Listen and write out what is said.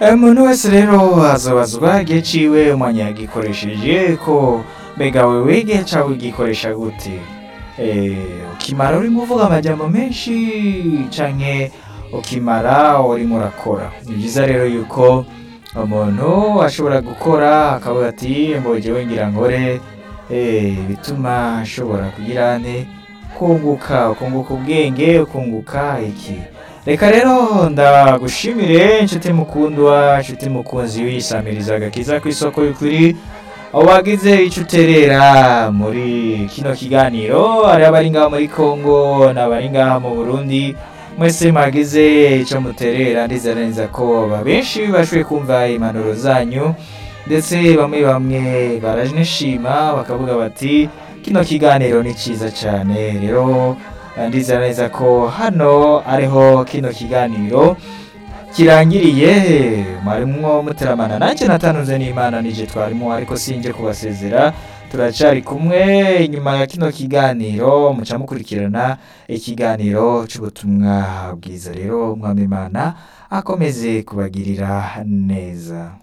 umuntu wese rero azobazwa igihe ciwe umwanya yagikoresheje ko mbega wewe igihe cawe ugikoresha gute Eh, ukimara urimo uvuga amajambo menshi canke ukimara urimo urakora ni byiza rero yuko umuntu ashobora gukora akavuga ati mbojewe ngira nkore eh, bituma ashobora kugira ane kunguka ukunguka ubwenge ukunguka iki reka rero ndagushimire inshuti mukundwa inshuti mukunzi wisamiriza agakiza ku isoko y'ukuri aho wagize icyo uterera muri kino kiganiro hari abari ngaha muri congo n'abari ngaha mu burundi mwese mwagize icyo muterera ndizera neza ko benshi bashoboye kumva impanuro zanyu ndetse bamwe bamwe baranishima bakavuga bati kino kiganiro ni cyiza cyane rero ndizera neza ko hano ariho kino kiganiro kirangiriye mwarimwo muteramana nanjye natanunze n'imana nije twarimo ariko sinje kubasezera turacari kumwe inyuma ya kino kiganiro muca mukurikirana ikiganiro cy'ubutumwa bwiza rero umwami imana akomeze kubagirira neza